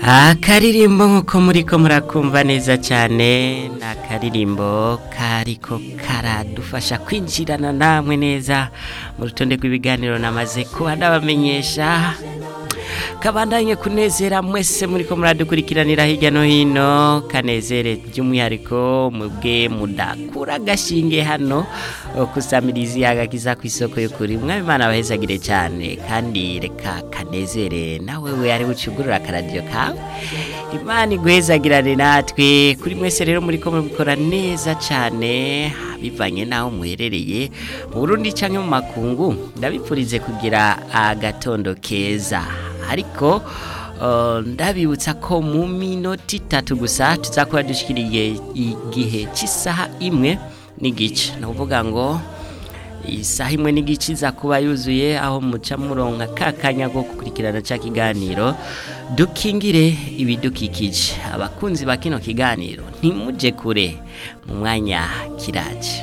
akaririmbo nk'uko muriko murakumva neza cyane ni akaririmbo kariko karadufasha kwinjirana namwe neza mu rutonde rw'ibiganiro namaze kuba ndabamenyesha kabandanye kunezera mwese muriko muradukurikiranira hirya no hino kanezere by'umwihariko mubwe mudakura agashinge hano kusamirizi agakiza ku isoko y'ukuri mwami imana abahezagire cyane kandi reka kanezere nawe we ari bucugurura akaradiyo kawe imana iguhezagirane natwe kuri mwese rero muriko mubikora neza cyane bivanye n'aho muherereye mu burundi cyangwa mu makungu ndabipfurize kugira agatondo keza ariko ndabibutsa ko mu minota itatu gusa tuzakora dushyikiriye igihe cy'isaha imwe n'igice ni ukuvuga ngo isaha imwe n'igice iza kuba yuzuye aho muca muronka ka kanya ko gukurikirana cya kiganiro dukingire ibidukikije abakunzi ba kino kiganiro ntimujye kure mu mwanya kiraje